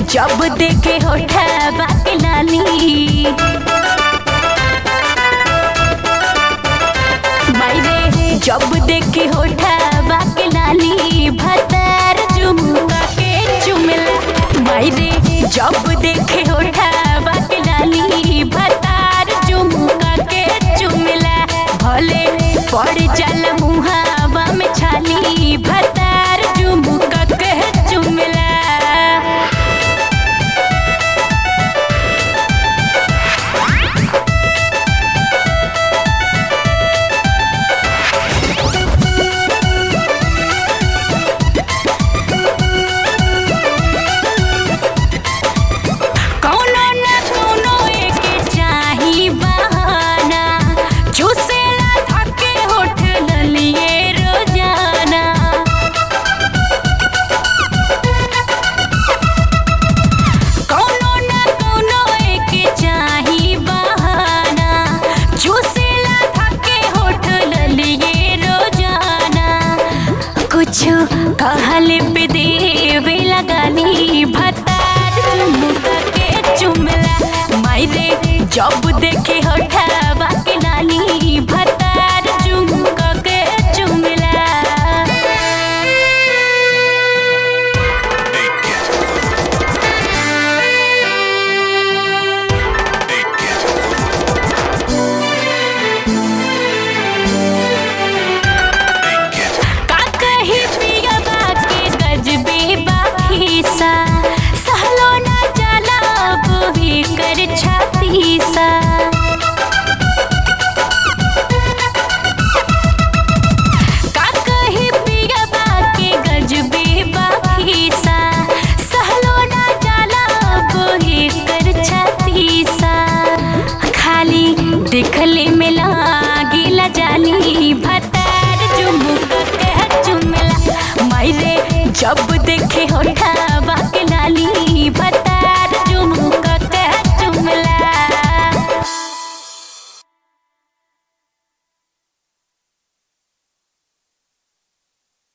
जब देखे होठा के लाली मायरे जब देखे होठा के लाली भतार झुमका के चुमला मायरे जब देखे होठा के लाली भतार झुमका के चुमला भले पड़ जल मुहावा में छाली भतार झुमका के चुमला कौनो न कौनो एके चाही बहाना चूसेला थके होठ ललिए रोजाना कौनो न कौनो एके चाही बहाना चूसेला थके होठ ललिए रोजाना कुछ कहल पे देवे लगानी भतार मुका के चुमला मायरे जब देखे होठावा